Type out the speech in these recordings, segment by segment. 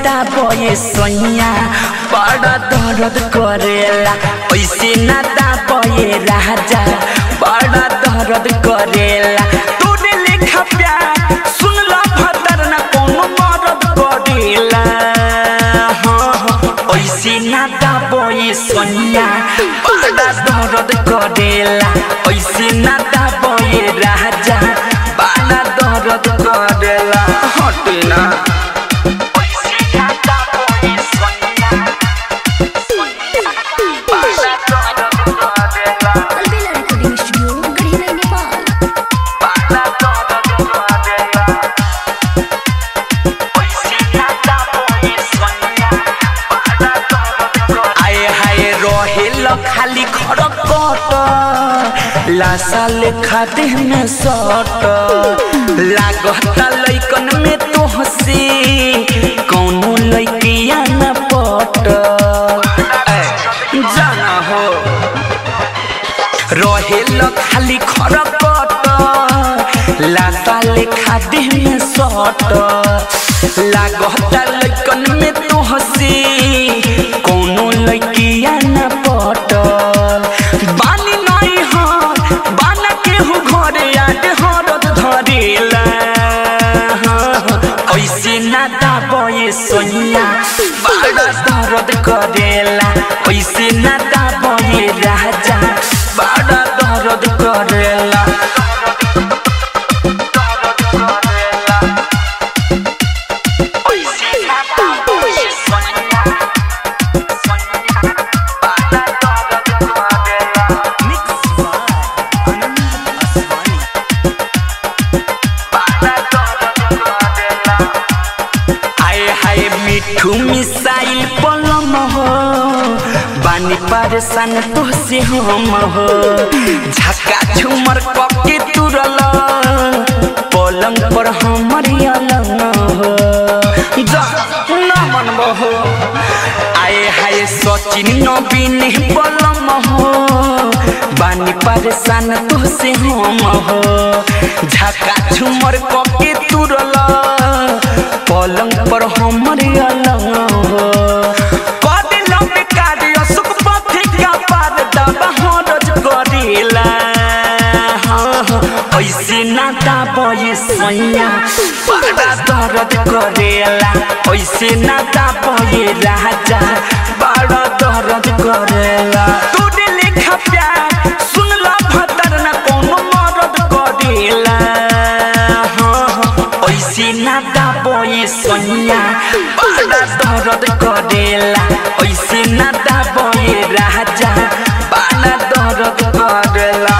दाबे सैया बड़ा दर्द करेला ऐसे ना दाबे राजा बड़ा दर्द करेला तूने लिखा प्यार सुन ला भतर ना कोनो मरद करेला हाँ, हाँ, ऐसे ना दाबे सैया बड़ा दर्द करेला ऐसे ना दाबे राजा बड़ा दर्द करेला हटे ना अलबेला रिकॉर्डिंग स्टूडियो गढ़ी नेपाल आए हाय रहेल खाली खड़कट लाशा लेखा देह में सट लागत लैकन में तो हंसी कौनो लैकिया न पट ऐ, जाना हो रहेल खाली खड़कट लाशा लेखा देह में सट लागत लैकन में तो हंसी कौनो लैकिया न पटल बानी नहीं हर बाना केहू घरे आटे हरद धरेला ऐसे ना दाबे सोनिया बड़ा दर्द करेला ऐसे ना दाबे राजा बड़ा दर्द करेला आए हाय मिठू मिसाइल पलम हो बानी परेशान तो से हम हो झका झुमर कके तुरल पलंग पर हमर अलग हो जा न मनबो हो आए हाय सचिन नवीन पलम हो बानी परेशान तो से हम हो झका झुमर कके तुरल पलंग पर हमर अलग हो कदे लंबे कार्य सुख पथी का पार दबा हरज करेला हाँ, हाँ, ऐसे ना दाबे सैया बड़ा दर्द करेला ऐसे ना दाबे राजा बड़ा दर्द करेला तूने लिखा प्यार सुन ला भतर ना कोनो मरद करेला हाँ, हाँ, ऐसे ना दाबे सैया बड़ा दर्द करेला ऐसे ना दाबे राजा बड़ा दर्द करेला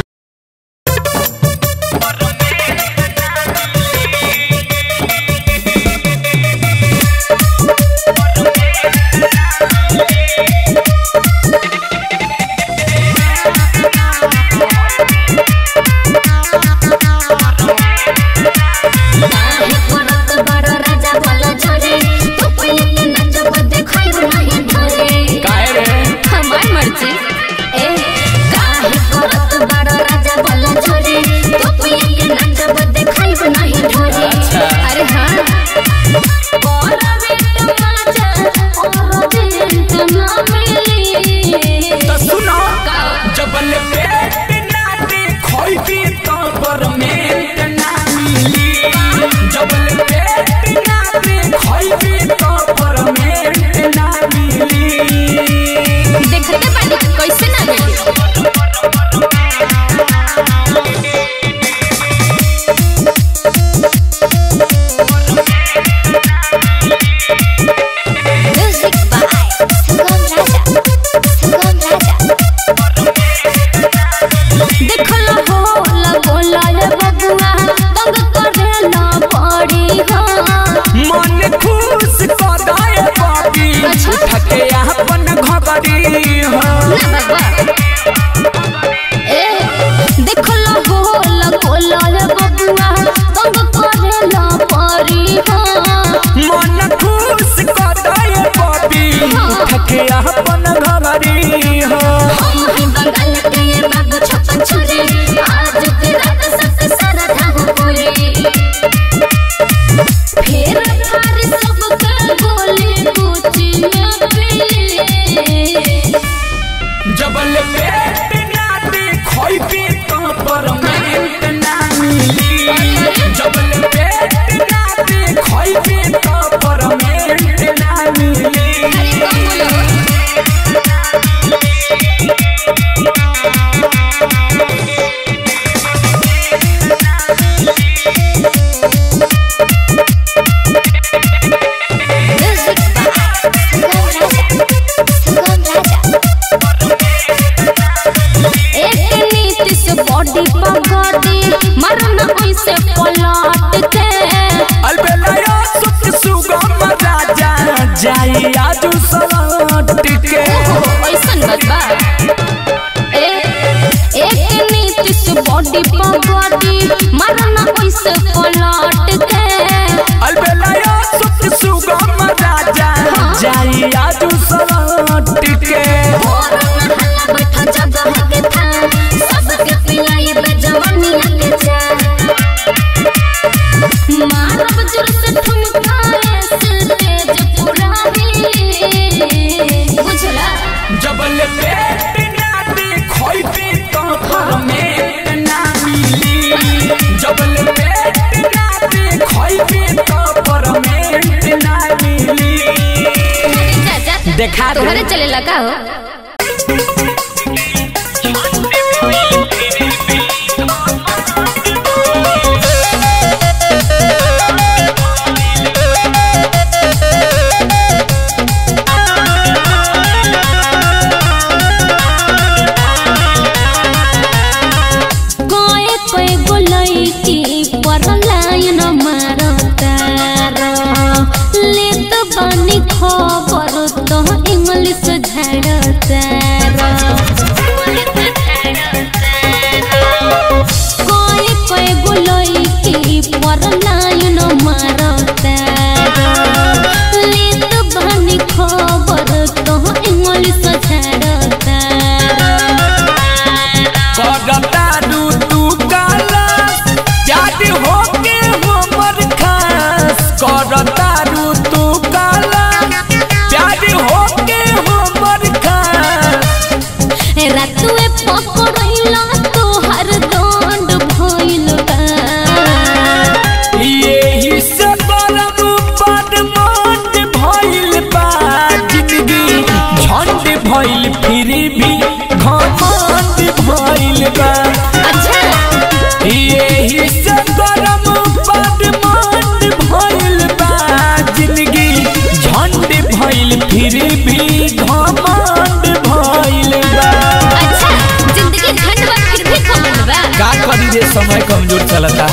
काहे करत बड़ राजा बोलो छोरे तू पहले के नाचब देखाइब नहीं ढोरे काहे रे हमार मर्जी ए काहे करत बड़ राजा बोलो छोरे तू पहले के नाचब देखाइब नहीं ढोरे अरे हां करबे तमाचा और दिन ना मिली तो सुनो का जबल पेट ना देखोइबी तो परमेंट ना मिली जबल पेट ना देखोइबी तो परमेंट ना मिली देखते बानी कैसे ना मिली म्यूजिक बाय संगम राजा संगम राजा देखला हो लगोला रे बबुआ तंग करे ना पड़ी हां मन खुश कर दाए बाबी अच्छा। उठ के अपन घगरी हो ना बाबा ए देखला हो लगोला रे बबुआ तंग करे ना पड़ी हां मन खुश कर दाए बाबी उठ के अपन घगरी हो हम ही बंगाल के ये बाबू छप्पन छुरी आज की रात सबसे सारा ढाह पूरी फिर हमारे सब का बॉडी मरना ऐसे पलट के अलबेलाया सुख सुगम राजा जाई आजू सलट के ओहो ऐसन बात बा ए एक नीतिश बॉडी पर बॉडी मरना ऐसे पलट के अलबेलाया सुख सुगम राजा जाई आजू सलट के और नहला बैठा जगह के था सबके पिलाई पे जवानी के जा मारब जोर से ठुमका ऐसे तेज पुरानी बुझला जबल पेट ना देखोइबे तो परमेट ना मिली जबल पेट ना देखोइबे तो परमेट ना मिली जा जा देखा दे। तोहरे चले लगा हो कोए कोए गोलाई की पर लाइन मारतार ले तो बानी खबर तो इंग्लिश झाड़तार कोए कोए गोलाई की पर लाइन मारतार ले तो बानी खबर तो इंग्लिश झाड़तार करतारू तू काला याद होके हमर खास करतारू तू काला याद होके हमर खास रातुए पकड़ैला तोहर दंड भइल बा यही से बरम बड मंद भइल बा जिंदगी झंड भइल फिर भी घमंड भइल बा अच्छा यही से गरम बड मंद भइल बा जिंदगी झंड भइल फिर भी घमंड भइल बा अच्छा जिंदगी झंड बा फिर भी कमल बा का करी रे समय कमजोर चलता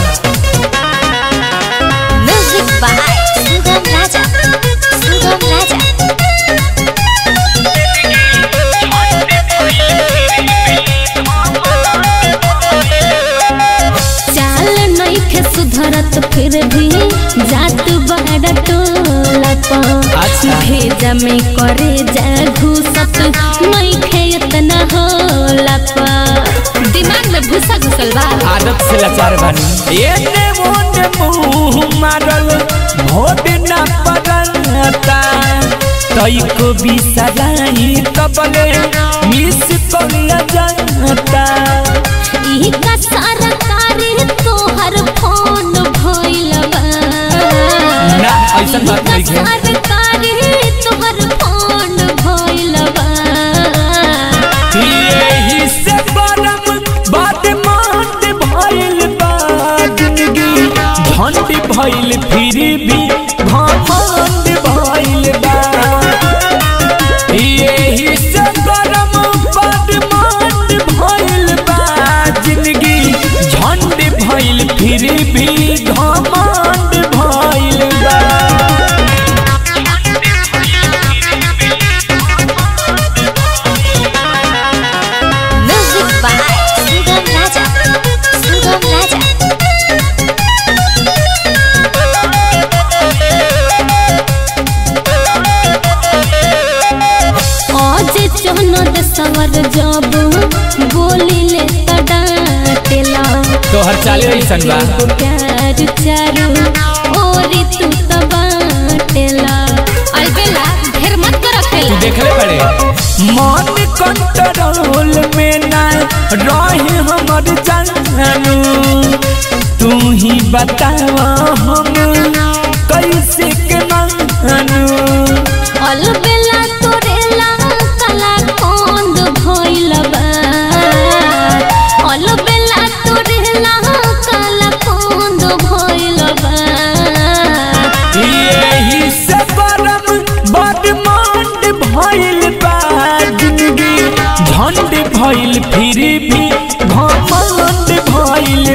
म्यूजिक बाय सुगम राजा सुगम राजा चाल नइखे सुधरत फिर भी जात बड़ा टोला अच्छा। भेजा में करे जा घुसत नइखे इतना होला पा दिमाग में भूसा घुसल बा आदत से लाचार बानी एने ओने मुंह मारल भोट न पड़ता तई को भी सजाई तबले मिस करिया जाता ई का सरकारी तोहर फोन भइल बा ना, ऐसन बात ई नहीं का है। सरकारी तोहर फोन भइल बा यही से गरम बात मांड भइल बा जिंदगी झंड भइल फिर भी घमंड भइल बा यही से गरम बात मांड भइल बा जिंदगी झंड भइल फिर भी घमंड भइल बा म्यूजिक बाय सुगम राजा सुगम राजा आज चनद सवर जब बोली ले त डांटेला तोहर चाले ऐसन बा एगो प्यार चारू ओरी तू त बाटेला अलबेला ढेर मत कर अकेला देखले पड़े मन कंट्रोल में ना रहे हमर जानू तू ही बतावा हम कैसे के मानू अलबेला तोरेला कला कोंद भइल बा अलबेला तोरेला कला कोंद भइल बा यही से बरम बड मंड भइल बा जिंदगी झंड भइल फिर भी घमंड भइल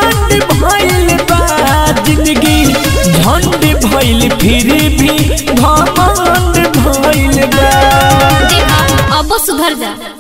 झंड भइल बा जिंदगी झंड भइल फिर भी घमंड भइल बा देखा अब सुधर जा